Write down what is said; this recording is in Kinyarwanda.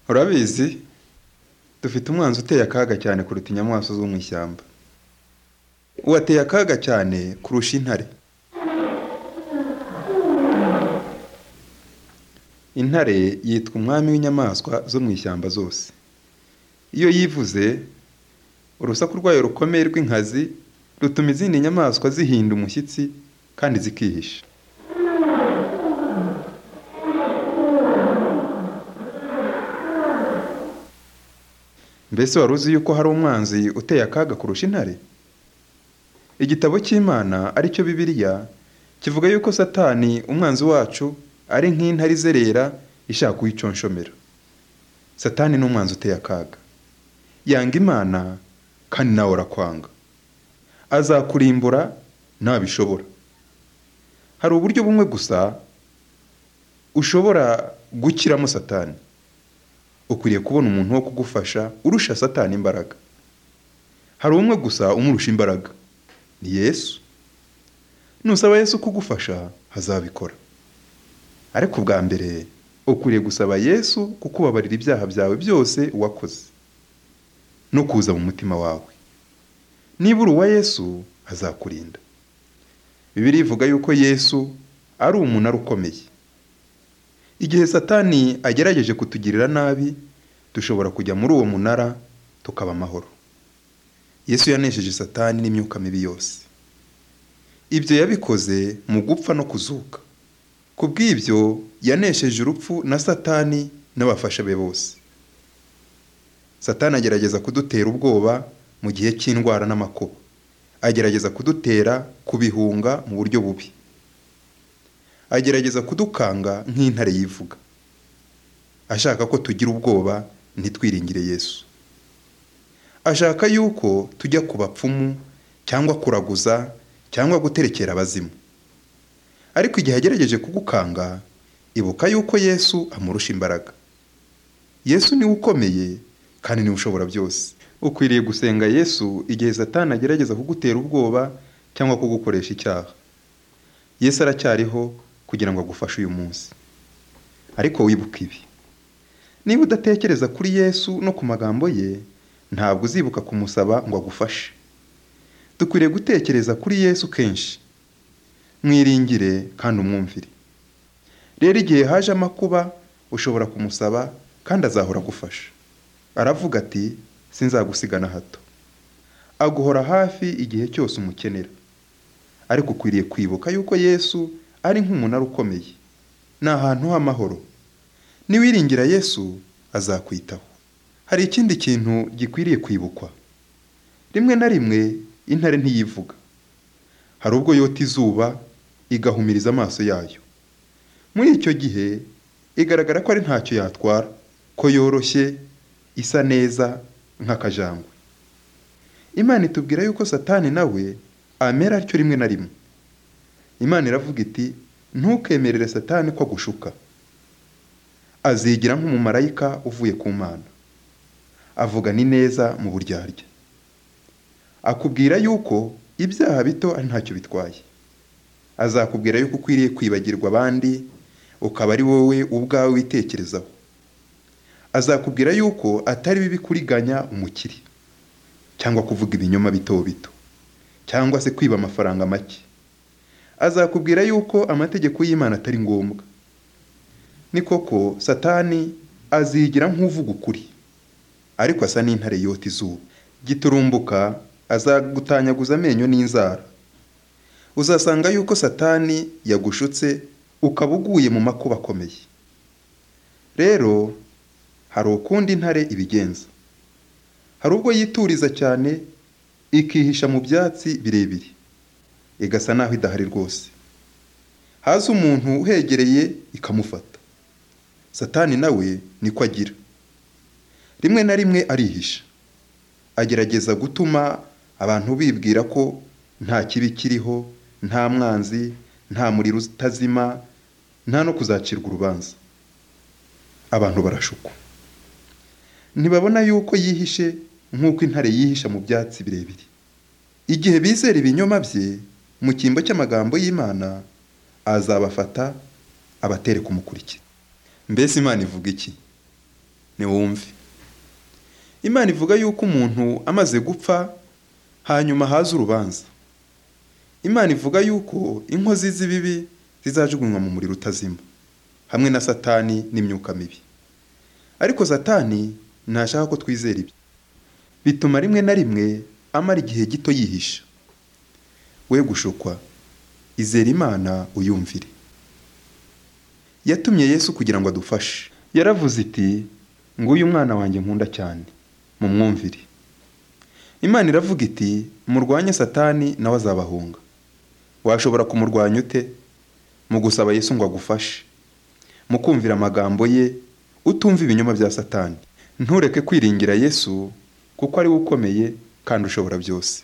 Urabizi, dufite umwanzi uteye akaga cyane kuruta inyamaswa zo mu ishyamba. Ubu ateye akaga cyane kurusha intare. Intare yitwa umwami w'inyamaswa zo mu ishyamba zose. Iyo yivuze, urusaku rwayo rukomeye rw'inkazi rutuma izindi nyamaswa zihinda umushyitsi kandi zikihisha. Mbese wari uzi yuko hari umwanzi uteye akaga kurusha intare? Igitabo cy'Imana ari cyo Bibiliya kivuga yuko Satani umwanzi wacu ari nk'intare izerera ishaka kuyiconshomera. Satani ni umwanzi uteye akaga. Yanga Imana kandi nawe arakwanga. Azakurimbura nabishobora. Hari uburyo bumwe gusa ushobora gukiramo Satani. Ukwiriye kubona umuntu wo kugufasha urusha Satani imbaraga. Hari umwe gusa umurusha imbaraga. Ni Yesu. Nusaba Yesu kugufasha azabikora. Ariko ubwa mbere ukwiriye gusaba Yesu kukubabarira ibyaha byawe byose wakoze no kuza mu mutima wawe. Niba uri uwa Yesu azakurinda. Bibiliya ivuga yuko Yesu ari umunara ukomeye. Igihe Satani agerageje kutugirira nabi, dushobora kujya muri uwo munara tukaba amahoro. Yesu yanesheje Satani n'imyuka mibi yose. Ibyo yabikoze mu gupfa no kuzuka. Ku bw'ibyo yanesheje urupfu na Satani n'abafasha be bose. Satani agerageza kudutera ubwoba mu gihe cy'indwara n'amakuba. Agerageza kudutera kubihunga mu buryo bubi. Agerageza kudukanga nk'intare yivuga. Ashaka ko tugira ubwoba ntitwiringire Yesu. Ashaka yuko tujya ku bapfumu cyangwa kuraguza cyangwa guterekera abazimu. Ariko igihe agerageje kugukanga, ibuka yuko Yesu amurusha imbaraga. Yesu niwe ukomeye kandi niwe ushobora byose. Ukwiriye gusenga Yesu igihe Satani agerageza kugutera ubwoba cyangwa kugukoresha icyaha. Yesu aracyariho kugira ngo agufashe uyu munsi. Ariko wibuke ibi. Niba udatekereza kuri Yesu no ku magambo ye, ntabwo uzibuka kumusaba ngo agufashe. Dukwiriye gutekereza kuri Yesu kenshi. Mwiringire kandi umwumvire. Rero igihe haje amakuba, ushobora kumusaba kandi azahora agufasha. Aravuga ati sinzagusiga na hato. Aguhora hafi igihe cyose umukenera. Ariko ukwiriye kwibuka yuko Yesu ari nk'umunara ukomeye. Ni ahantu h'amahoro. Niwiringira Yesu azakwitaho. Hari ikindi kintu gikwiriye kwibukwa. Rimwe na rimwe intare ntiyivuga. Hari ubwo yota izuba igahumiriza amaso yayo. Muri icyo gihe igaragara ko ari ntacyo yatwara, ko yoroshye, isa neza nk'akajangwe. Imana itubwira yuko Satani nawe amera atyo rimwe na rimwe. Imana iravuga iti ntukemerere Satani ko agushuka. Azigira nk'umumarayika uvuye ku Mana. Avugana ineza mu buryarya. Akubwira yuko ibyaha bito ari ntacyo bitwaye. Azakubwira yuko ukwiriye kwibagirwa abandi, ukaba ari wowe ubwawe witekerezaho. Azakubwira yuko atari bibi kuriganya umukire cyangwa kuvuga ibinyoma bito bito cyangwa se kwiba amafaranga make. Azakubwira yuko amategeko y'Imana atari ngombwa. Ni koko Satani azigira nk'uvuga ukuri. Ariko asa n'intare yota izuba. Giturumbuka azagutanyaguza amenyo n'inzara. Uzasanga yuko Satani yagushutse ukaba uguye mu makuba akomeye. Rero hari ukundi intare ibigenza. Hari ubwo yituriza cyane ikihisha mu byatsi birebire. Igasa naho idahari rwose. Haza umuntu uhegereye ikamufata. Satani nawe niko agira. Rimwe na rimwe arihisha. Agerageza gutuma abantu bibwira ko nta kibi kiriho, nta mwanzi, nta muriro utazima, nta no kuzacirwa urubanza. Abantu barashukwa. Ntibabona yuko yihishe nk'uko intare yihisha mu byatsi birebire. Igihe bizera ibinyoma bye mu cyimbo cy'amagambo y'Imana, azabafata abatere kumukurikira. Mbese Imana ivuga iki? niwumve imana ivuga yuko umuntu amaze gupfa hanyuma haza urubanza imana ivuga yuko inkozi z'ibibi zizajugunywa mu muriro utazima hamwe na satani n'imyuka mibi ariko satani ntashaka ko twizera ibyo bituma rimwe na rimwe amara igihe gito yihisha we gushukwa izera imana uyumvire yatumye yesu kugira ngo adufashe yaravuze iti ngo uyu mwana wanjye nkunda cyane mumwumvire imana iravuga iti murwanye satani nawe azabahunga washobora kumurwanya ute mu gusaba yesu ngo agufashe mu kumvira amagambo ye utumva ibinyoma bya satani ntureke kwiringira yesu kuko ari we ukomeye kandi ushobora byose